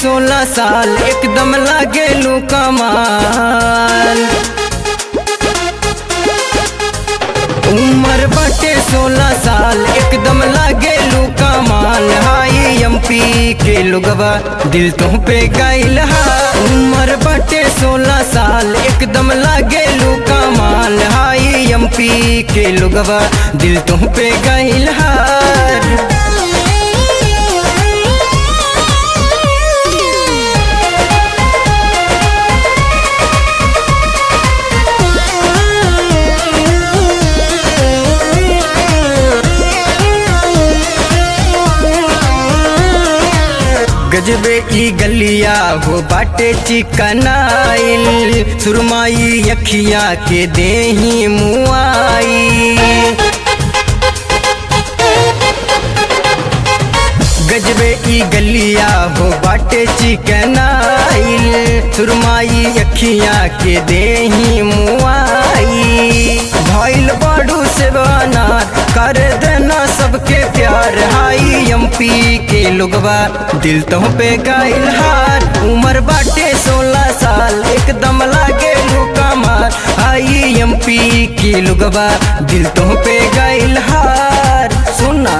सोलह साल एकदम लागे लू कमाल उम्र बाटे सोलह साल एकदम लागे लू कमाल हाई एमपी के लोगवा दिल तुम पे गइल हा उम्र बाटे सोलह साल एकदम लागे लू कमाल हाई एमपी के लोगवा दिल तुम पे गइल हार गजबे ई गलिया हो बाटे चिकनाइल सुरमाई अखिया के देही मुआई गजबे ई गलिया हो बाटे चिकनाइल सुरमाई अखिया के देही मुआई भइल बड़ू से बनार कर देना सबके प्यार हाई एमपी के लोगवा दिल तो पे गाइल हार उम्र बाटे सोलह साल एकदम लागे कमार हाई एमपी के लोगवा दिल तो पे गाइल हार सुना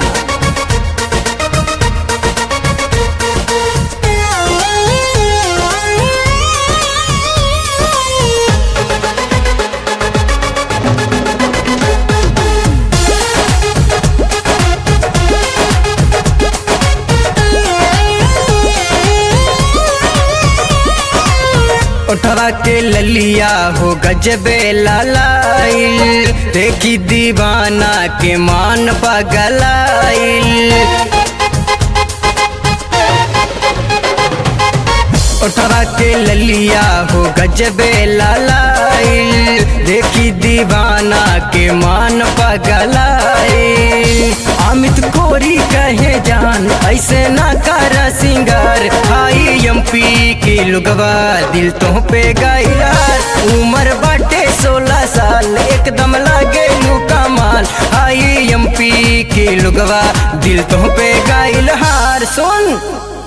उठवा के ललिया हो गजबे लालाइल देखी दीवाना के मान पगलाइल उठवा के ललिया हो गजबे लालाइल देखी दीवाना के मान पगलाइल अमित कोरी कहे जान ऐसे ना कर सिंगार हाई एमपी के लुगवा दिल तो पे गइलार उम्र बाटे सोलह साल एकदम लागे लू कमाल हाई एमपी के लुगवा दिल तो पे गइल हार सुन